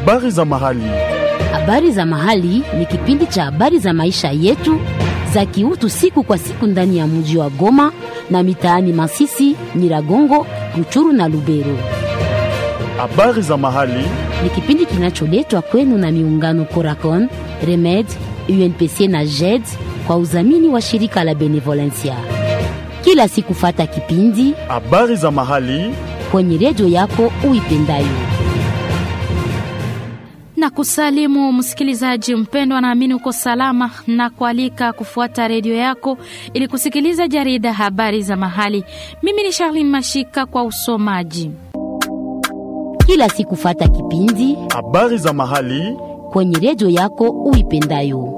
Habari za mahali. Habari za mahali ni kipindi cha habari za maisha yetu za kiutu siku kwa siku ndani ya mji wa Goma na mitaani Masisi, Nyiragongo, Ruchuru na Lubero. Habari za mahali. Ni kipindi kinacholetwa kwenu na miungano Coracon, Remed, UNPC na JED kwa udhamini wa shirika la Benevolencia. Kila siku fata kipindi Habari za mahali. kwenye redio yako uipendayo. na kusalimu msikilizaji mpendwa, naamini uko salama na kualika kufuata redio yako ili kusikiliza jarida habari za mahali. Mimi ni Charlene Mashika kwa usomaji. Kila siku fata kipindi Habari za mahali. kwenye redio yako uipendayo.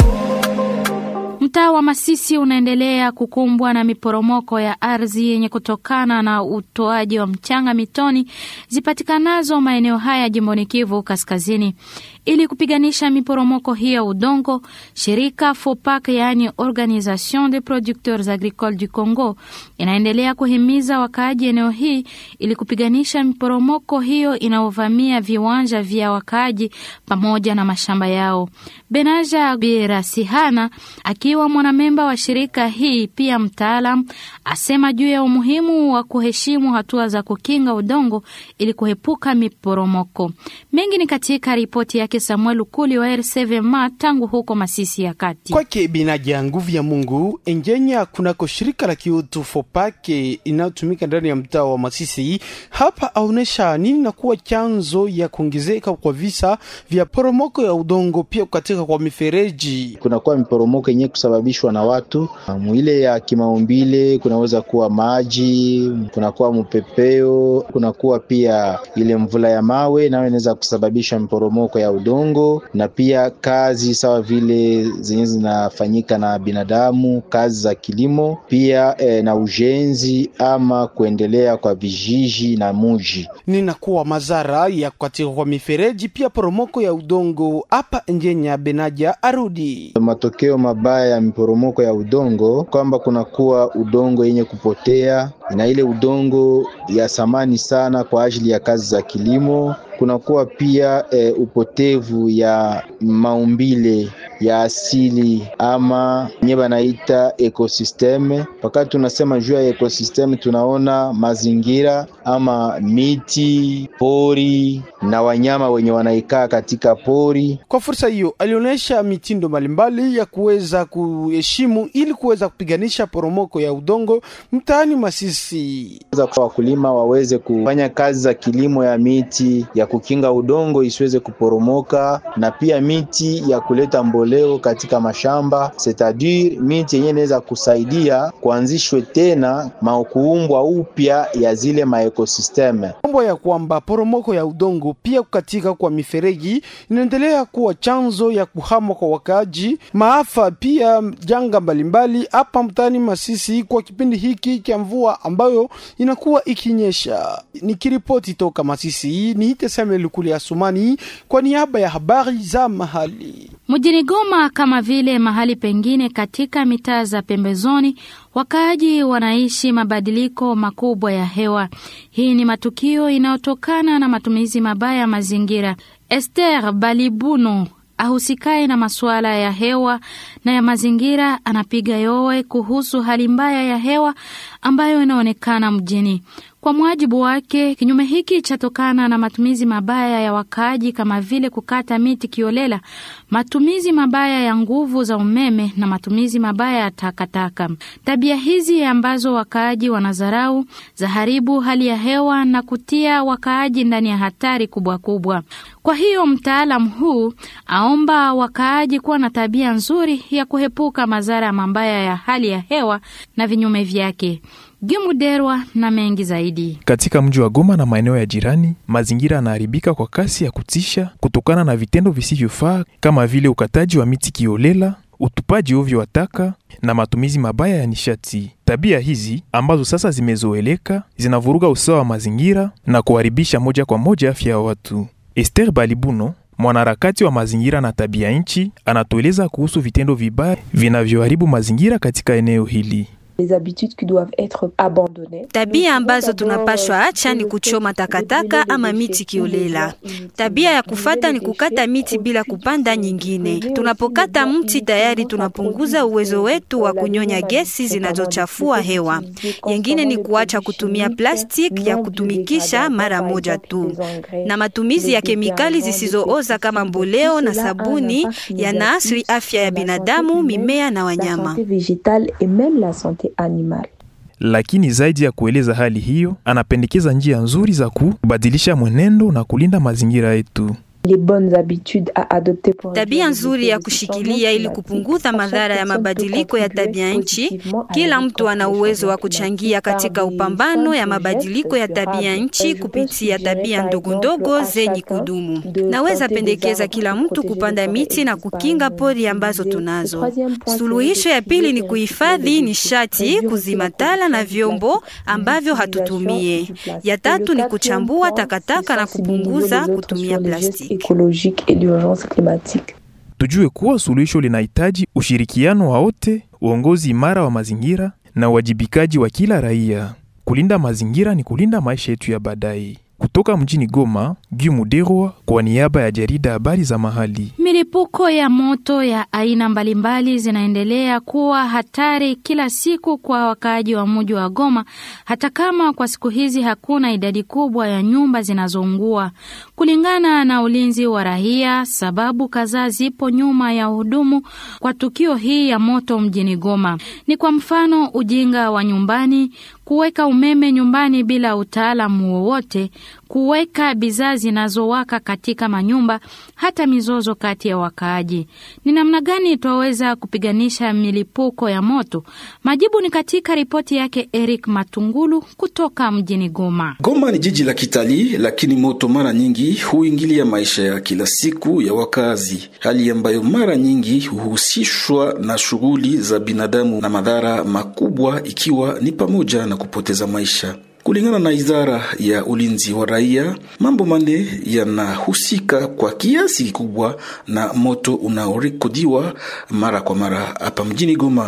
Mtaa wa Masisi unaendelea kukumbwa na miporomoko ya ardhi yenye kutokana na utoaji wa mchanga mitoni zipatikanazo maeneo haya jimboni Kivu Kaskazini. Ili kupiganisha miporomoko hii ya udongo, shirika FOPAC, yaani Organisation des Producteurs Agricoles du Congo, inaendelea kuhimiza wakaaji eneo hii ili kupiganisha miporomoko hiyo inayovamia viwanja vya wakaaji pamoja na mashamba yao. Benaja Birasihana akiwa mwanamemba wa shirika hii pia mtaalam asema juu ya umuhimu wa kuheshimu hatua za kukinga udongo ili kuepuka miporomoko. Mengi ni katika ripoti yake Samuel Ukuli wa RCVMA tangu huko Masisi ya Kati. kwake binaja nguvu ya Mungu Engenya kunako shirika la kiutu Fopake inayotumika ndani ya mtaa wa Masisi. Hapa aonesha nini na kuwa chanzo ya kuongezeka kwa visa vya poromoko ya udongo, pia kukatika kwa mifereji. kunakuwa miporomoko yenyewe kusababishwa na watu mwile ya kimaumbile, kunaweza kuwa maji, kunakuwa mpepeo, kunakuwa pia ile mvula ya mawe, nayo inaweza kusababisha miporomoko ya udongo, na pia kazi sawa vile zenye zinafanyika na binadamu, kazi za kilimo pia eh, na ujenzi ama kuendelea kwa vijiji na muji. ninakuwa madhara ya kukatika kwa mifereji, pia poromoko ya udongo. Hapa Engenya Benaja arudi Matokeo mabaya ya miporomoko ya udongo kwamba kunakuwa udongo yenye kupotea na ile udongo ya samani sana kwa ajili ya kazi za kilimo. Kunakuwa pia e, upotevu ya maumbile ya asili ama nye banaita ekosisteme. Wakati tunasema juu ya ekosisteme, tunaona mazingira ama miti, pori na wanyama wenye wanaikaa katika pori. Kwa fursa hiyo alionyesha mitindo mbalimbali ya kuweza kuheshimu ili kuweza kupiganisha poromoko ya udongo mtaani Masisi. za kwa wakulima waweze kufanya kazi za kilimo ya miti ya kukinga udongo isiweze kuporomoka, na pia miti ya kuleta mboleo katika mashamba, setadire miti yenyewe inaweza kusaidia kuanzishwe tena makuumbwa upya ya zile maekosisteme. Mambo ya kwamba poromoko ya udongo pia kukatika kwa mifereji inaendelea kuwa chanzo ya kuhama kwa wakaaji, maafa pia janga mbalimbali hapa mtaani Masisi kwa kipindi hiki cha mvua ambayo inakuwa ikinyesha. Nikiripoti toka Masisi, niite Samuel Lukuli Asumani kwa niaba ya habari za mahali. Mjini Goma kama vile mahali pengine katika mitaa za pembezoni, wakaaji wanaishi mabadiliko makubwa ya hewa. Hii ni matukio inayotokana na matumizi mabaya ya mazingira. Esther Balibuno ahusikaye na masuala ya hewa na ya mazingira anapiga yowe kuhusu hali mbaya ya hewa ambayo inaonekana mjini. Kwa mujibu wake, kinyume hiki chatokana na matumizi mabaya ya wakaaji kama vile kukata miti kiolela, matumizi mabaya ya nguvu za umeme na matumizi mabaya ya takataka. Tabia hizi ambazo wakaaji wanadharau zaharibu hali ya hewa na kutia wakaaji ndani ya hatari kubwa kubwa. Kwa hiyo mtaalam huu aomba wakaaji kuwa na tabia nzuri ya kuhepuka madhara mabaya ya hali ya hewa na vinyume vyake. Gimuderwa na mengi zaidi. Katika mji wa Goma na maeneo ya jirani, mazingira yanaharibika kwa kasi ya kutisha kutokana na vitendo visivyofaa kama vile ukataji wa miti kiolela, utupaji ovyo wa taka na matumizi mabaya ya nishati. Tabia hizi ambazo sasa zimezoeleka zinavuruga usawa wa mazingira na kuharibisha moja kwa moja afya ya watu. Esther Balibuno mwanaharakati wa mazingira na tabia nchi anatueleza kuhusu vitendo vibaya vinavyoharibu mazingira katika eneo hili. Les habitudes qui doivent être abandonnées. Tabia ambazo tunapashwa acha ni kuchoma takataka ama miti kiolela. Tabia ya kufata ni kukata miti bila kupanda nyingine. Tunapokata mti tayari tunapunguza uwezo wetu wa kunyonya gesi zinazochafua hewa. Yengine ni kuacha kutumia plastiki ya kutumikisha mara moja tu, na matumizi ya kemikali zisizooza kama mboleo na sabuni yanaathiri afya ya binadamu, mimea na La wanyama. santé végétale et même la santé animale. Lakini zaidi ya kueleza hali hiyo, anapendekeza njia nzuri za kubadilisha mwenendo na kulinda mazingira yetu. Les bonnes habitudes à adopter pour Tabia nzuri ya kushikilia ili kupunguza madhara ya mabadiliko ya tabia nchi. Kila mtu ana uwezo wa kuchangia katika upambano ya mabadiliko ya tabia nchi kupitia tabia ndogo ndogo zenye kudumu. Naweza pendekeza kila mtu kupanda miti na kukinga pori ambazo tunazo. Suluhisho ya pili ni kuhifadhi nishati, kuzima tala na vyombo ambavyo hatutumie. Ya tatu ni kuchambua takataka na kupunguza kutumia plastiki. écologique et d'urgence climatique. Tujue kuwa suluhisho linahitaji ushirikiano wa wote, uongozi imara wa mazingira na uwajibikaji wa kila raia. Kulinda mazingira ni kulinda maisha yetu ya baadaye. Kutoka mjini Goma, Guy Muderwa kwa niaba ya jarida habari za mahali. Milipuko ya moto ya aina mbalimbali zinaendelea kuwa hatari kila siku kwa wakaaji wa mji wa Goma, hata kama kwa siku hizi hakuna idadi kubwa ya nyumba zinazoungua. Kulingana na ulinzi wa raia, sababu kadhaa zipo nyuma ya uhudumu kwa tukio hii ya moto mjini Goma. Ni kwa mfano ujinga wa nyumbani, kuweka umeme nyumbani bila utaalamu wowote, kuweka bidhaa zinazowaka katika manyumba, hata mizozo kati ya wakaaji. Ni namna gani twaweza kupiganisha milipuko ya moto? Majibu ni katika ripoti yake Eric Matungulu kutoka mjini Goma. Goma ni jiji la kitalii, lakini moto mara nyingi huingilia maisha ya kila siku ya wakazi, hali ambayo mara nyingi huhusishwa na shughuli za binadamu na madhara makubwa, ikiwa ni pamoja na kupoteza maisha. Kulingana na idara ya ulinzi wa raia, mambo manne yanahusika kwa kiasi kikubwa na moto unaorekodiwa mara kwa mara hapa mjini Goma.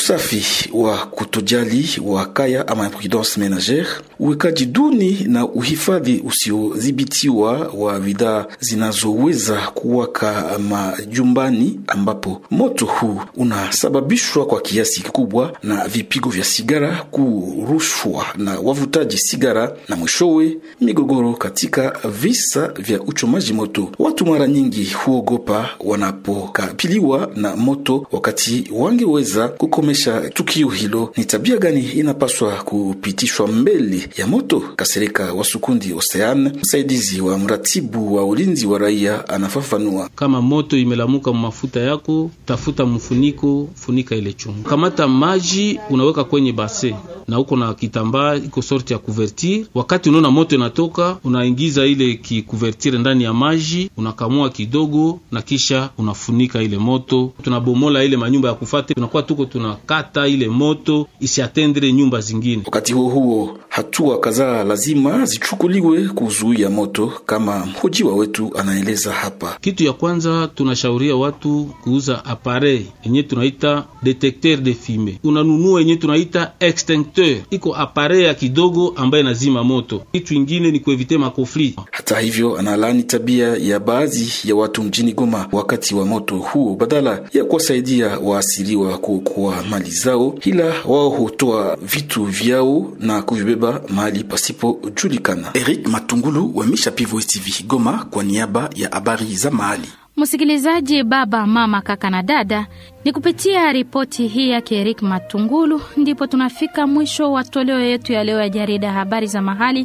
Usafi wa kutojali wa kaya ama imprudence menagere, uwekaji duni na uhifadhi usiodhibitiwa wa bidhaa zinazoweza kuwaka majumbani, ambapo moto huu unasababishwa kwa kiasi kikubwa na vipigo vya sigara, kurushwa na wavutaji sigara, na mwishowe migogoro katika visa vya uchomaji moto. Watu mara nyingi huogopa wanapokabiliwa na moto, wakati wangeweza kukomesha tukio hilo. Ni tabia gani inapaswa kupitishwa mbele ya moto? Kasereka wa Sukundi Ocean, msaidizi wa mratibu wa ulinzi wa raia, anafafanua. Kama moto imelamuka mafuta yako, tafuta mfuniko, funika ile chungu. Kamata maji unaweka kwenye base na uko na kitambaa iko sorti ya kuvertir. Wakati unaona moto inatoka, unaingiza ile kikuvertire ndani ya maji, unakamua kidogo na kisha unafunika ile moto. Tunabomola ile manyumba ya kufate, tunakuwa tuko tunakata ile moto isiatendre nyumba zingine. Wakati huo huo, hatua kadhaa lazima zichukuliwe kuzuia moto, kama mhojiwa wetu anaeleza hapa. Kitu ya kwanza tunashauria watu kuuza appareil yenye tunaita detecteur de fume. Unanunua yenye tunaita extincteur, iko appareil ya kidogo ambaye nazima moto. Kitu ingine ni kuevite makofli. Hata hivyo, analani tabia ya baadhi ya watu mjini Goma wakati wa moto huo, badala ya kuwasaidia waasiriwa kuokoa mali zao, ila wao hutoa vitu vyao na kuvibeba mahali pasipojulikana. Eric Matungulu wa Misha Pivo TV Goma kwa niaba ya habari za mahali. Msikilizaji, baba, mama, kaka na dada, ni kupitia ripoti hii yake Erik Matungulu ndipo tunafika mwisho wa toleo yetu ya leo ya jarida habari za mahali.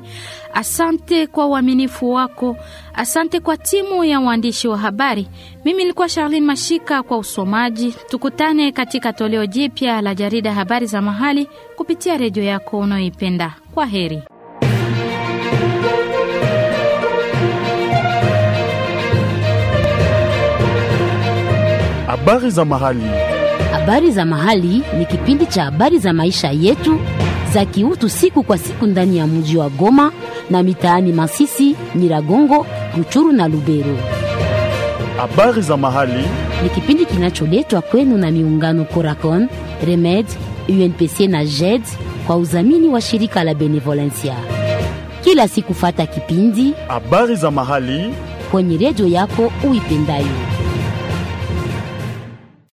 Asante kwa uaminifu wako, asante kwa timu ya waandishi wa habari. Mimi nilikuwa Charlene Mashika kwa usomaji. Tukutane katika toleo jipya la jarida habari za mahali kupitia redio yako unayoipenda. Kwa heri. Habari za mahali. Habari za mahali ni kipindi cha habari za maisha yetu za kiutu siku kwa siku ndani ya mji wa Goma na mitaani Masisi, Nyiragongo, Ruchuru na Lubero. Habari za mahali. Ni kipindi kinacholetwa kwenu na miungano Coracon, Remed, UNPC na JED kwa udhamini wa shirika la Benevolencia. Kila siku fata kipindi habari za mahali kwenye redio yako uipendayo.